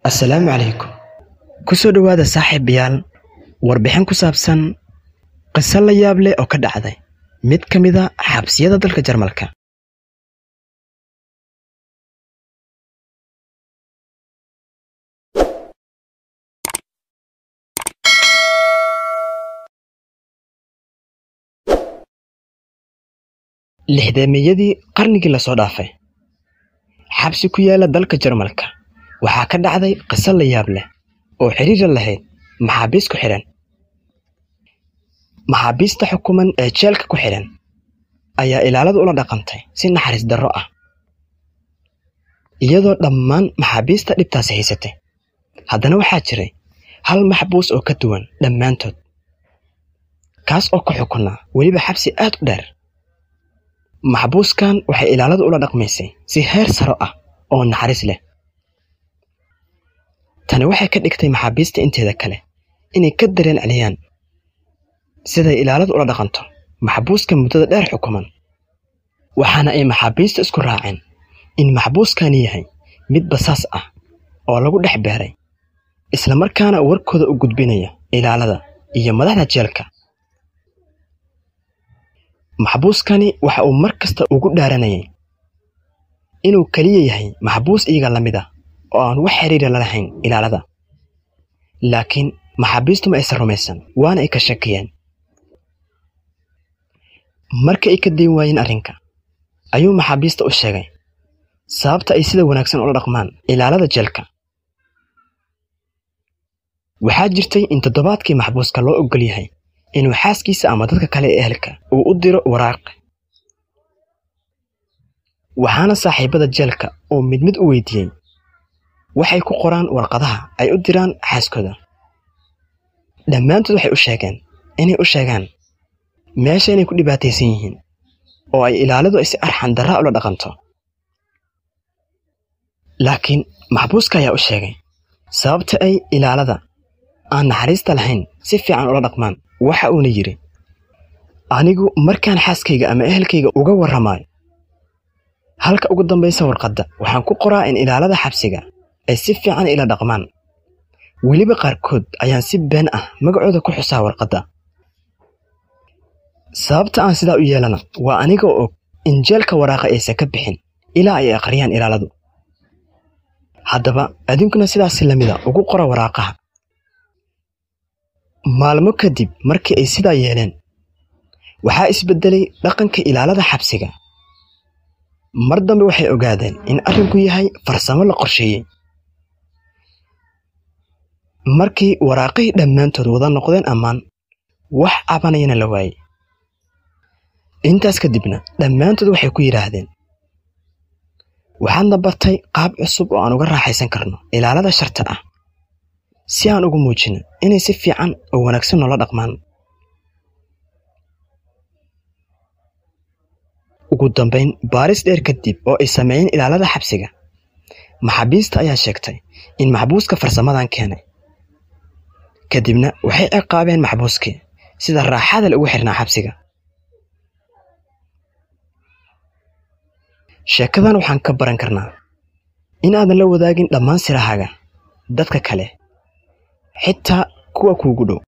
assalaamu calaykum ku soo dhowaada saaxiibayaal warbixin ku saabsan qiso la yaab leh oo ka dhacday mid ka mid a xabsiyada dalka jarmalka lixdeemiyadii qarnigii lasoo dhaafay xabsi ku yaala dalka jarmalka waxaa ka dhacday qiso la yaab leh oo xiriira lahayd maxaabiis ku xidhan maxaabiista xukuman ee jeelka ku xidhan ayaa ilaaladu ula dhaqantay si naxariis darro ah iyadoo dhammaan maxaabiista dhibtaasi haysatay haddana waxaa jiray hal maxbuus oo ka duwan dhammaantood kaas oo ku xukunaa weliba xabsi aad u dheer maxbuuskan waxay ilaaladu ula dhaqmaysay si heer saro ah oo naxariis leh tani waxay ka dhigtay maxaabiista inteeda kale inay ka dareen celiyaan siday ilaaladu ula dhaqanto maxbuuska muddada dheer xukuman waxaana ay maxaabiista isku raaceen in maxbuuskani yahay mid basaas ah oo lagu dhex beeray islamarkaana warkooda u gudbinaya ilaalada iyo madaxda jeelka maxbuuskani waxa uu mar kasta ugu dhaaranayay inuu keliya yahay maxbuus iyaga la mid ah oo aan wax xiriira la lahayn ilaalada laakiin maxaabiistu ma aysan rumaysan waana ay ka shakiyeen marka ay ka dayn waayeen arrinka ayuu maxaabiista u sheegay sababta ay sida wanaagsan ula dhaqmaan ilaalada jeelka waxaa jirtay in toddobaadkii maxbuuska loo oggol yahay inuu xaaskiisa ama dadka kale ee ehelka uu u diro waraaq waxaana saaxiibada jeelka uu mid mid u weydiiyey waxay ku qoraan warqadaha ay u diraan xaaskooda dhammaantood waxay u sheegeen inay u sheegaan meesha inay ku dhibaataysan yihiin oo ay ilaalidu ay si arxan darraa ula dhaqanto laakiin maxbuuska ayaa u sheegay sababta ay ilaalada aan naxariista lahayn si fiican ula dhaqmaan waxa uuna yidhi anigu markaan xaaskayga ama ehelkayga uga warramaayo halka ugu dambaysa warqadda waxaan ku qoraa in ilaalada xabsiga ay si fiican ila dhaqmaan weliba qaarkood ayaan si been ah magacooda ku xusaa warqadda sababta aan sidaa u yeelana waa anigoo og in jeelka waraaqa aysan ka bixin ilaa ay akhriyaan ilaaladu haddaba adinkuna sidaasi lamida ugu qora waraaqaha maalmo kadib markii ay sidaa yeeleen waxaa isbeddelay dhaqanka ilaalada xabsiga mar dambe waxay ogaadeen in arrinku yahay farsamo la qorsheeyey markii waraaqihii dhammaantood wada noqdeen ammaan wax cabanayana la waayey intaas kadibna dhammaantood waxay ku yidhaahdeen waxaadna bartay qaab cusub oo aan uga raaxaysan karno ilaalada sharta ah si aan ugu muujino inay si fiican oo wanaagsan noola dhaqmaan ugu dambayn baaris dheer kadib oo ay sameeyeen ilaalada xabsiga maxaabiista ayaa sheegtay in maxbuuska farsamadan keenay kadibna waxay ciqaabeen maxbuuskii sida raaxada le ugu xirnaa xabsiga sheekadan waxaan ka baran karnaa in aadan la wadaagin dhammaan sirahaaga dadka kale xitaa kuwa kuugu dhow